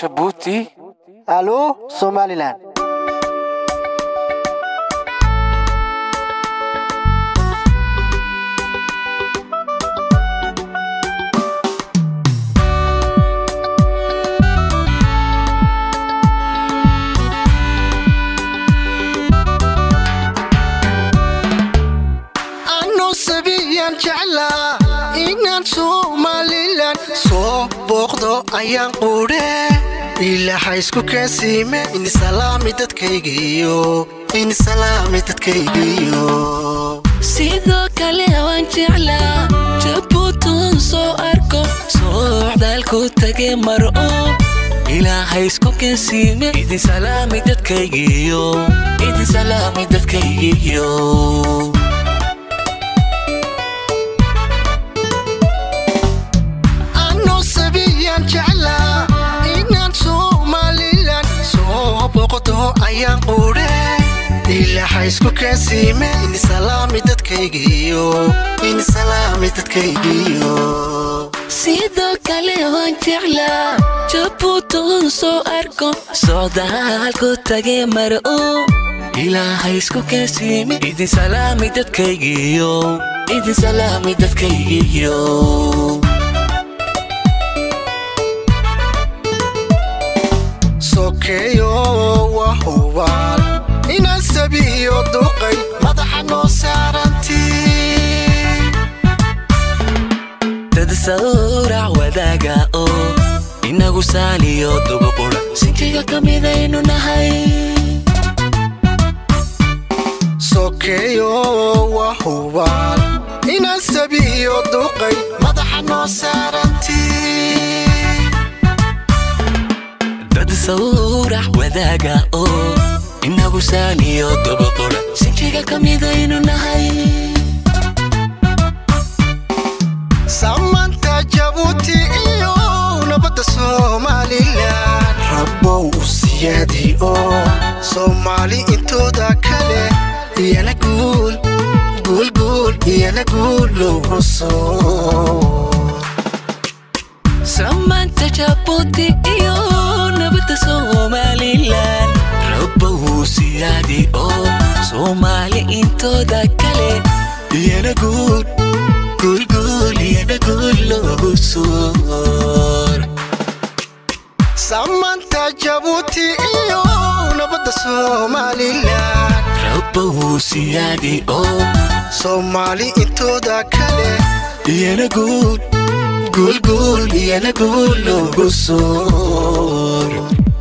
jabuuti alo somalilan anoo sabiyaan jeclaa inaan somalilan soo booqdo ayaan quudhe ilaaha isku kaasiime inisalaami dadkaygiyo inisalaami dadkaygiyo sidoo kale waan jeclaa jabuutan soo arko socdaalku tage mar oo ilaahay isku kensiime idin salaami dadkaygiyo idin salaami dadkaygiyo anoo sabiyaan jeclaa inaan somalilan soo booqdo ayaan quudhe ilaaha isku kaasiime inisalaami dadkaygiyo inisalaami dadkaygiyo sidoo kale waan jeclaa jabuutan soo arko socdaalku tage mar oo ilaahay isku kensiime idin salaami dadkaygiyo idin salaami dadkaygiyo sokeeyo waa hubaal inaan sabiyo duqay madaxa noo saarantii dad sawrac wadaaga oo inagu saaliyo dubuqura sinjiga ka midaynu nahay sokeeyo waa hubaal inaan sabiyo duqay madaxa noo saarantii dad sawrac wadaaga oo inagu saaliyo dubuqura sinjiga ka midaynu nahay samanta jabuuti iyo nabadda somalilan rabbow u siyaadi oo soomaali intooda kale iyana guul guulguul iyana guul loogu soo samanta jabuuti iyo nabadda somalilan rabbow siyaadi oo soomaali intooda kale iyana guul guulguul iyana guul loogu soor samanta jabuuti iyo nabadda somalilan rabbow siyaadi oo soomaali intooda kale iyana guul guulguul iyana guul loogu soor